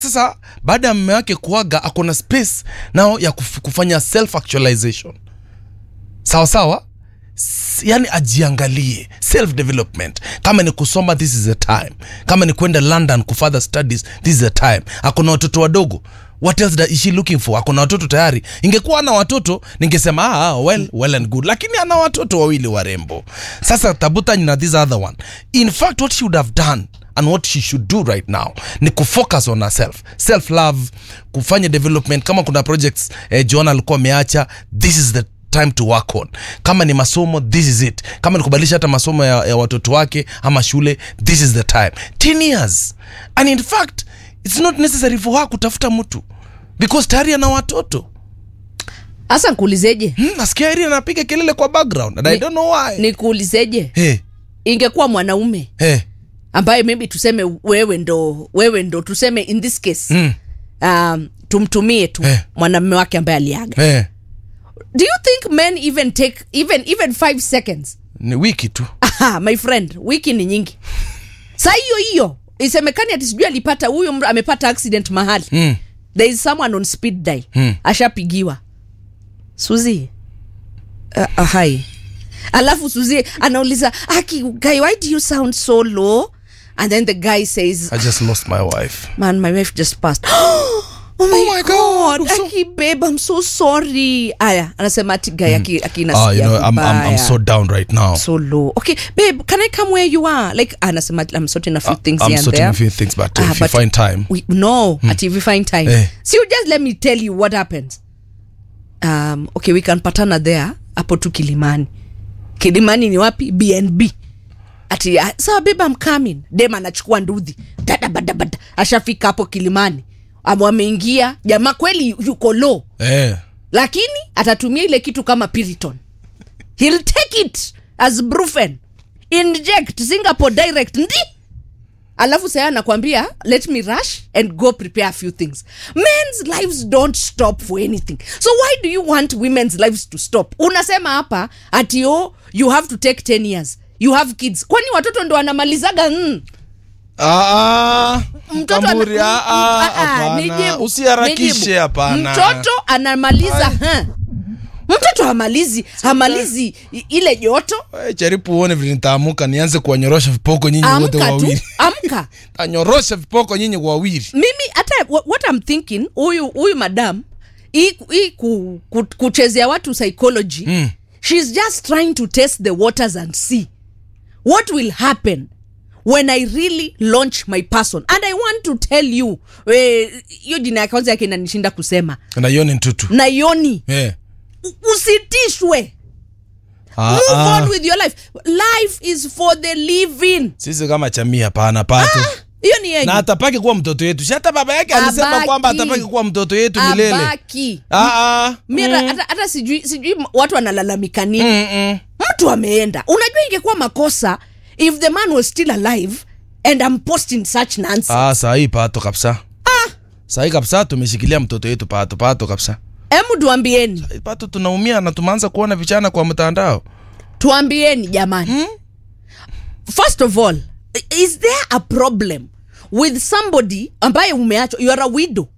sasa baada ya mme wake kuaga akona space nao ya kuf, kufanya self actualization sawa sawa S- yani ajiangalie self development kama ni kusoma this is the time kama ni kwenda london kufurther studies this is the time akona watoto wadogo what else that is she looking for akona watoto tayari ingekuwa ana watoto ningesema ah, well, well and good lakini ana watoto wawili warembo sasa tabutany na this other one in fact what she would have done and what she should do right now ni kufocus on herself self love kufanya development kama kuna projects eh, john alikuwa ameacha this is the time to work on kama ni masomo this is it kama ni kubadilisha hata masomo ya, ya watoto wake ama shule this is the time 10 years and in fact it's not necessary for her kutafuta mtu because tayari ana watoto hasa nkuulizeje hmm, nasikia iri anapiga kelele kwa background and i Ni- don't know why nikuulizeje hey, ingekuwa mwanaume hey, ambaye maybe tuseme wewe ndo wewe ndo tuseme in this case mm, um, tumtumie tu Eh. mwanamume wake ambaye aliaga hey. do you think men even take even even five seconds ni wiki tu Aha, my friend wiki ni nyingi saa hiyo hiyo isemekani ati sijui alipata huyu mtu amepata accident mahali mm. there is someone on speed dial Hmm. ashapigiwa suzi uh, uh, hai alafu suzi anauliza aki guy why do you sound so low and then the guy says i just lost my wife man my wife just passed Oh my, my god, God, I'm so- aki babe I'm so sorry aya anasema ati guy aki, aki ah, you nasikia know, I'm, I'm, I'm vibaya. so down right now so low okay babe can i come where you are like anasema i'm sorting a few things I'm here and sorting there a few things, but Ah, if you but find time, we, no ati if you find time Eh. so you just let me tell you what happens um, okay we can patana there hapo tu kilimani kilimani ni wapi bnb ati ah, sawa babe I'm coming dem anachukua ndudhi dadabadabada ashafika hapo kilimani Amo ameingia jamaa kweli yuko low eh, lakini atatumia ile kitu kama piriton he'll take it as brufen inject singapore direct ndi alafu saya anakwambia let me rush and go prepare a few things men's lives don't stop for anything so why do you want women's lives to stop unasema hapa ati oh, you have to take 10 years you have kids kwani watoto ndo wanamalizaga mm. Ah, Mtoto ana- Kamburi, ah, ah, Ah, ah, hapana. nijibu, usiharakishe nijibu. hapana mtoto anamaliza ha. mtoto hamalizi hamalizi i- ile joto Eh, jaribu uone vile nitaamuka nianze kuwanyorosha vipoko nyinyi wote amka tu wawili amka tanyorosha vipoko nyinyi wawili mimi hata wha- what I'm thinking huyu huyu madam hii hii ku, ku, kuchezea watu psychology Mm. she's just trying to test the waters and see what will happen when i really launch my person and i want to tell you eh, hiyo jina ya kwanza yake inanishinda kusema naioni ntutu naioni eh. u- usitishwe ah, move ah. on with your life life is for the living sisi kama chamii hapana pato hiyo ni yenyu na atapaki kuwa mtoto yetu si hata baba yake alisema Abaki. kwamba atapaki kuwa mtoto yetu milele abaki ah, ah. mira hata, hata sijui sijui watu wanalalamika nini Mm, mm. mtu ameenda unajua ingekuwa makosa if the man was still alive and I'm posting such nonsense ah, sahii pato kabisa sahii kabisa tumeshikilia mtoto yetu pato pato kabisa hemu tuambieni pato tunaumia na tumeanza kuona vichana kwa mtandao tuambieni jamani first of all is there a problem with somebody ambaye umeachwa you are a widow